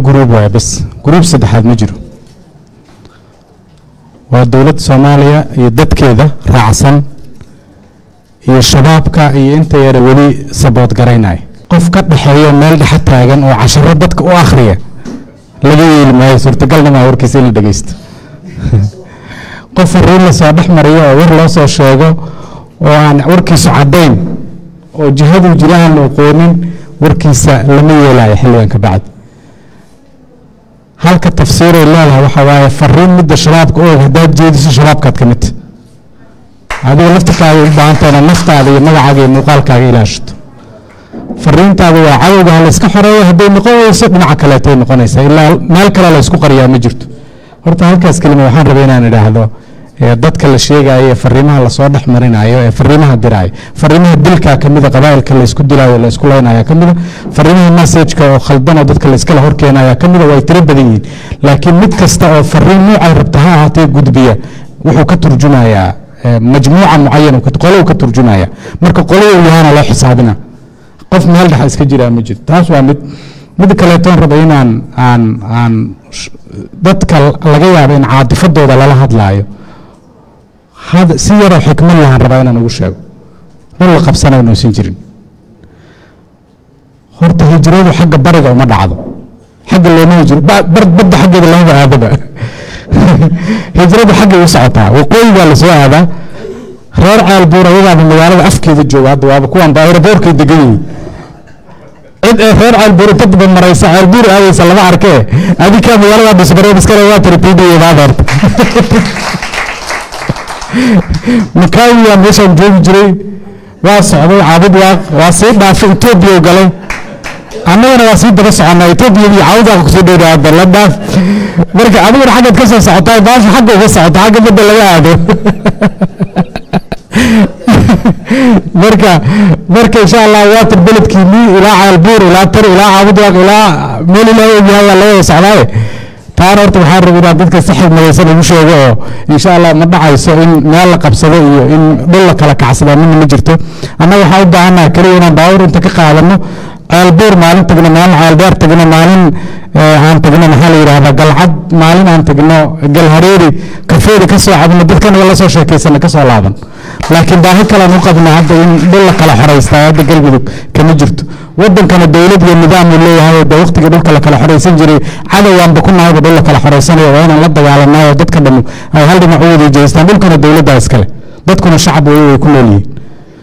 guruub waaya bes guruub saddexaad ma jiro waa dowladda soomaaliya iyo dadkeeda raacsan iyo shabaabka iyo inta yara weli sabood garaynaya qof ka dhexeeyo meel dhexa taagan oo casharo dadka u akhriya laga yeeli maayo suurtagalna maa warkiisa in la dhegeysto qof fariin lasoo dhex mariyo oo war loo soo sheego oo aan warkiisu caddayn oo jihaduu jira aan la aqoonin warkiisa lama yeelayo xilligan ka bacdi halka tafsiiray leedahay waxaa waaye fariin midda shabaabka og haddaad jeediso shabaabkaad ka midta adiga laftirkaaga u baahantahay inaad naftaada iyo magacaaga iyo muuqaalkaaga ilaashato fariintaada waa cadowga ha layska xoreeyo hadday noqon weyso dhinaca kaleetay noqonaysaa ilaa meel kale la ysku qariyaa ma jirto horta halkaas kelima waxaan rabay inaan idhaahdo ee dadka la sheegayo ee fariimaha lasoo dhex marinayo ee fariimaha diraayo fariimaha dilkaa kamida qabaa'ilka laysku dilaayo laysku leynaya kamida fariimaha messageka oo khaldan oo dadka layskala horkeenaya kamida way tiro badan yihiin laakiin mid kasta oo fariin noocay rabta ha ahaatee gudbiya wuxuu ka turjumayaa majmuuca mucayan qolow ka turjumaya marka qolow yahana loo xisaabina qof meel dhexa iska jiraa ma jirto taas waa mid mid kaleetoon raba inaan aan aan dadka laga yaabo in caadifadooda lala hadlaayo si yaroo xikmad lahaan rabaa inaan ugu sheego run la qabsanayo nuusan jirin horta hijradu xagga bariga uma dhacdo xagga looma hijro badda xaggeeda lamaba aadaba hijradu xaggay u socotaa waqooyi baa lasoo aadaa reer caalbuur ayagaaba magaalada afkeeda jooga hadda waaba kuwan ba aeroboorkay degan yihiin cid ee reer caalbuur inta daba maraysa caalbuur aadaysa lama arkee adikaa magaalada dhisbareen iskale waa tiri pdbaad horta makaawiyaa meeshaan joogi jiray waa socday caabud waaq waa sii dhaafay etoobiya galay annagana waa sii daba soconnaa etoobiya iyo caabud waaq kusoo dhowdaada la dhaaf marka adiguna xaggaad ka soo socotaa baasha xagga uga socota xagga badda laga aado marka marka insha allah waatir beledkiinii ilaa caalbuur ilaa tar ilaa caabud waaq ilaa meel ilaa ogyahay waa laga wada socdaaye taana horta waxaan rabay inaan dadka si xigmadaysan ugu sheego oo insha allah ma dhacayso in meel la qabsado iyo in dhul la kala kacsada midna ma jirto annaga waxaan u baahannaha keliya inaan baawur inta ka qaadano ceelbuur maalin tagno maalin ceelbeer tagno maalin aan tagno maxaa la yidhahdaa galcad maalin aan tagno galhareeri kafeeda ka soo cabno dadkanaga la soo sheekaysana ka soo laaban laakiin baahi kalean u qabna hadda in dhul la kala xoraystaa hadda galmudug kama jirto wadankana dowlad iyo nidaam uu leeyahay de waqtigii dhulka la kala xoraysan jiray cadowgaanba ku nahayba dhul la kala xoraysanayo waa inaan la dagaalanayo dadka dhammu ay hal dhinac u wada jeestaan dhulkana dowladdaa iskale dadkuna shacab way way ku nool yihiin